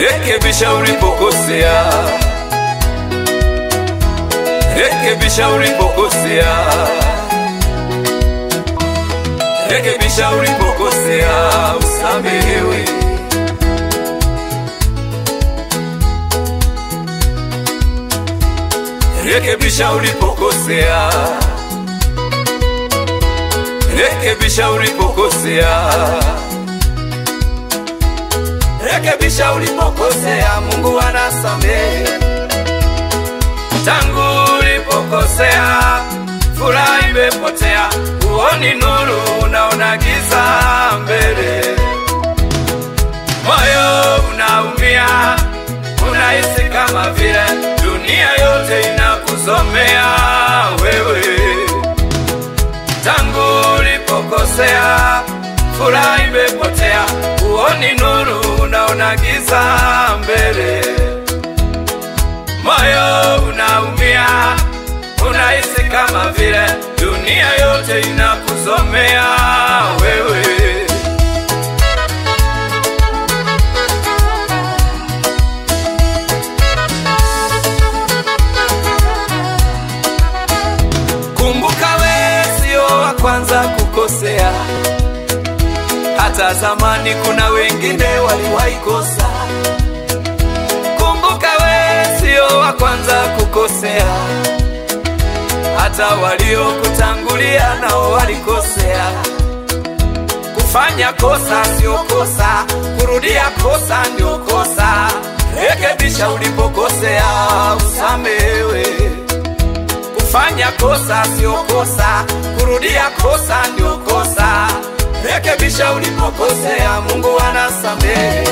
rekebisha ulipokosea, rekebisha ulipokosea, rekebisha ulipokosea, usamehewe. Rekebisha ulipokosea, rekebisha ulipokosea, rekebisha ulipokosea. Mungu anasamehe. Tangu ulipokosea, furaha imepotea, huoni nuru, unaona giza mbele, moyo unaumia, unahisi kama vile dunia yote inakuzomea wewe. Tangu ulipokosea, furaha imepotea, huoni nuru, unaona giza mbele, moyo unaumia, unahisi kama vile dunia yote inakuzomea wewe. Kumbuka we sio wa kwanza kukosea, hata zamani kuna wengine waliwahi kosa. Kumbuka we sio wa kwanza kukosea, hata waliokutangulia nao walikosea. Kufanya kosa sio kosa, kurudia kosa ndio kosa. Rekebisha ulipokosea, usamehewe. Kufanya kosa sio kosa, kurudia kosa ndio kosa. Rekebisha ulipokosea, Mungu anasamehe.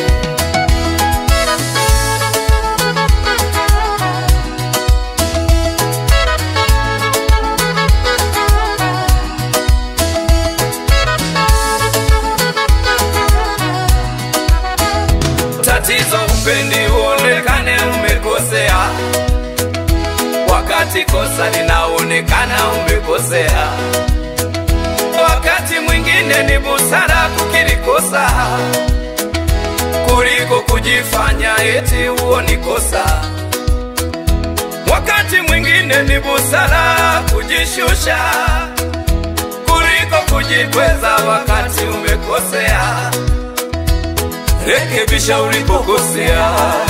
Tatizo upendi uonekane umekosea, wakati kosa linaonekana umekosea. Wakati mwingine ni busara kukiri kosa kuliko kujifanya eti huo ni kosa. Wakati mwingine ni busara kujishusha kuliko kujikweza wakati umekosea. Rekebisha ulipokosea,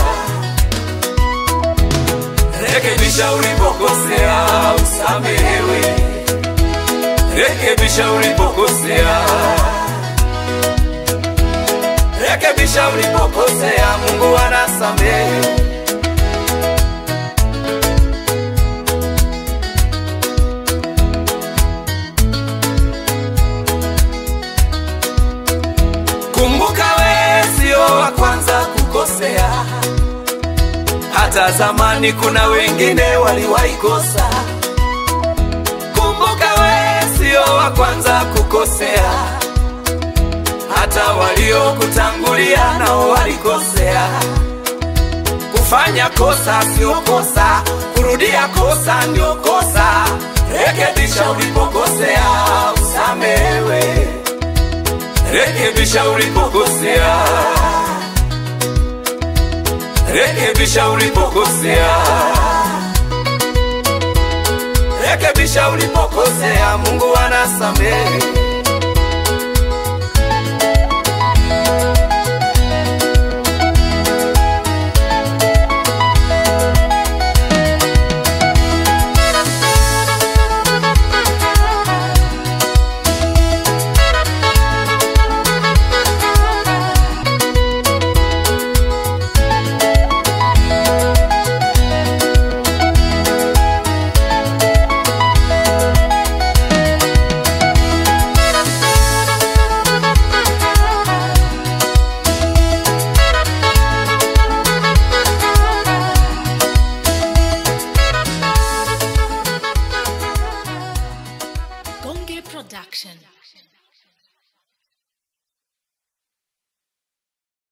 rekebisha ulipokosea, usamehewe. Rekebisha ulipokosea, rekebisha ulipokosea, Mungu anasamehe. Kumbuka we sio wa kwanza kukosea, hata zamani kuna wengine waliwahi kosa. Kumbuka we sio wa kwanza kukosea, hata waliokutangulia nao walikosea. Kufanya kosa sio kosa, kurudia kosa ndio kosa. Rekebisha ulipokosea, usamehewe. Rekebisha ulipokosea, rekebisha ulipokosea, rekebisha ulipokosea. Mungu anasamehe.